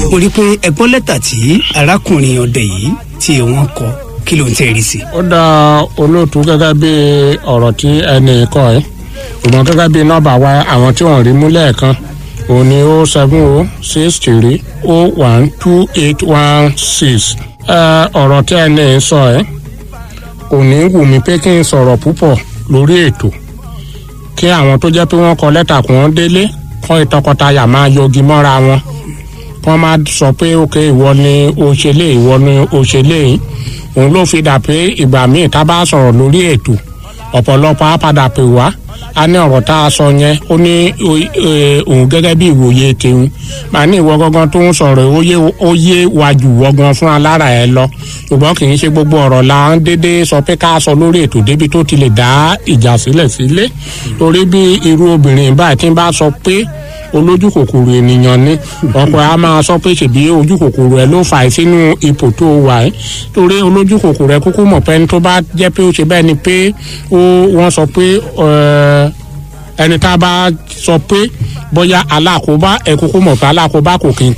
mo rí i pé ẹgbọ́n lẹ́tà tí arákùnrin ọdẹ yìí tí wọ́n kọ kí ló ń tẹ́ rí sí. ó dá olóòtú gẹ́gẹ́ bí ọ̀rọ̀ tí ẹnì kọ́ ẹ́ ṣùgbọ́n gẹ́gẹ́ bí nọ́ọ̀bà wa àwọn tí wọ́n rí mú lẹ́ẹ̀kan òun ni ó seven o six three o one two eight one six ọ̀rọ̀ tí ẹnì sọ ẹ́ kò ní wù mí pé kí n sọ̀rọ̀ púpọ̀ lórí ètò kí àwọn tó jẹ́ pé wọ́n kọ lẹ́tà kí wọ́n délé kọ́ ìtọkọtaya máa yọgi mọ́ra wọn kọ́ máa sọ pé òkè ìwọ ni òṣèlè ìwọ ni òṣèlè yìí òun ló fi dà pé ìgbà míì tá a bá sọ̀rọ̀ lórí ètò ọ̀pọ̀lọpọ̀ á padà pè wá a ní ọ̀rọ̀ tá a sọ yẹn ó ní òun gẹ́gẹ́ bí ìwòye tèun màá ní ìwọ gangan tó ń sọ̀rọ̀ ó yé wa jù wọ́gan fún alára ẹ lọ ṣùgbọ́n kì í ṣe gbogbo ọ̀rọ̀ la ń dédé sọ pé ká sọ lórí ètò débi tó ti lè dá ìjà sílẹ̀ sílé torí bí irú obìnrin báyìí tí ń bá sọ pé olójú kòkòrò ènìyàn ni ọ̀pọ̀ a máa sọ pé ṣèbí ojú kòkòrò ẹ ló fà á sínú ipò tó wà ẹ́ torí olójú kòkòrò ẹ kúkú mọ̀ pé ẹni tó bá jẹ́ pé ó ṣe bẹ́ẹ̀ ni pé ó wọ́n sọ pé ẹni tá a bá sọ pé bóyá alákòóbá ẹ kúkú mọ̀ pé alákòóbá kò kí n